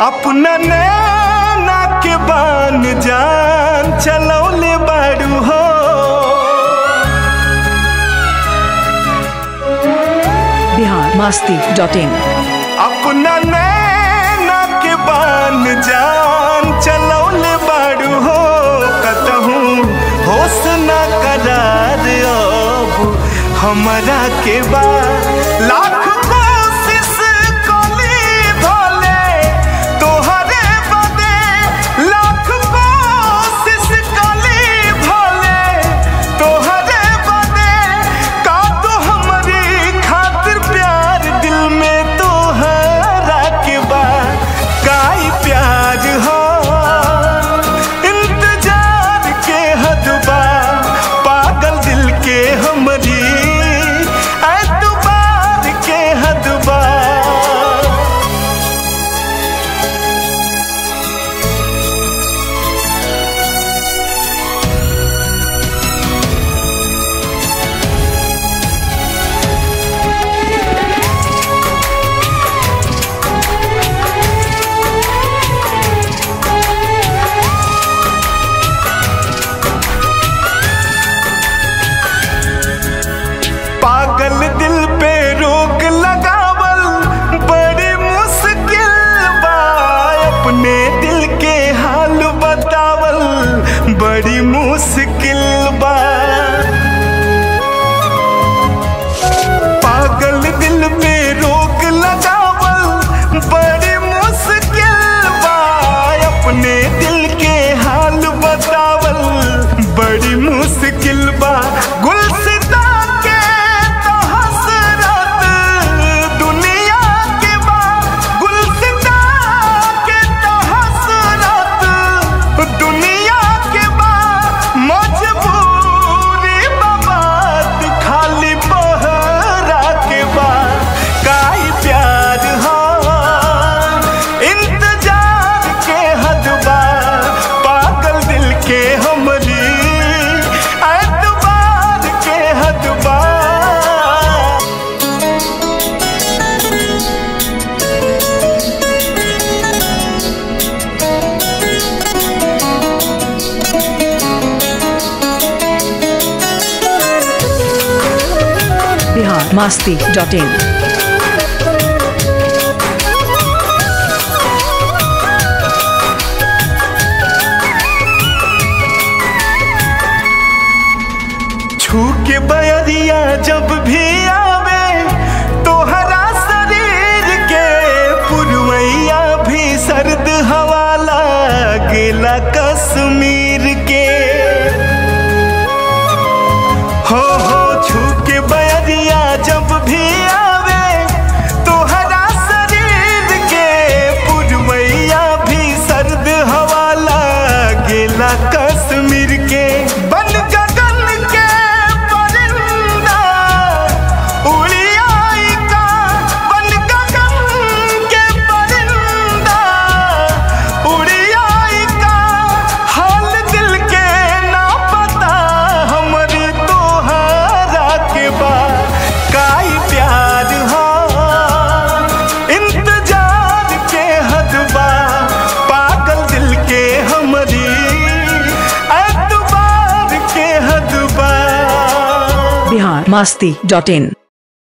अपना नैना के बान जान चलौले बाड़ू हो बिहार मस्ती डॉट इन अपना नैना के बान जान चलौले बाड़ू हो कतहूँ होश न करार अब हमरा के बा लाख कोशिश कली भोले तोहरे बदे लाख कोशिश कली भोले तोहरे बदे का तो हमारी खातिर प्यार दिल में तोहरा के बा काई प्यार हो इंतजार के हद बा पागल दिल के हमरी एतबार के हद बा पागल दिल पे रोक लगावल बड़ी मुश्किल बा अपने दिल के हाल बतावल बड़ी मुश्किल बा पागल दिल पे रोक लगावल बड़ी मुश्किल बा अपने दिल के हाल बतावल बड़ी मुश्किल बा गुलसिता के तो हसरत दुनिया के बा गुलसिता के तो हसरत दुनिया के बा मजबूरी बात खाली बहरा के बा काई प्यार हो इंतजार के हद बा पागल दिल के हमरी एतबार के हद बा बिहार मस्ती डॉट इन छू के बयरिया जब भी आवे तोहरा शरीर के पुरवैया भी सर्द हवा लागेला कश्मीर के हो हो छू के बयरिया जब भी आवे तोहरा शरीर के पुरवैया भी सर्द हवा लागेला कश्मीर के बन गगन के परिंदा उड़ी आई का बन गगन के परिंदा उड़ी आई का हाल दिल के ना पता हमरी तोहरा के बा काई प्यार हो इंतजार के हद बा पागल दिल के हमरी एतबार के हद बा बिहार मस्ती डॉट इन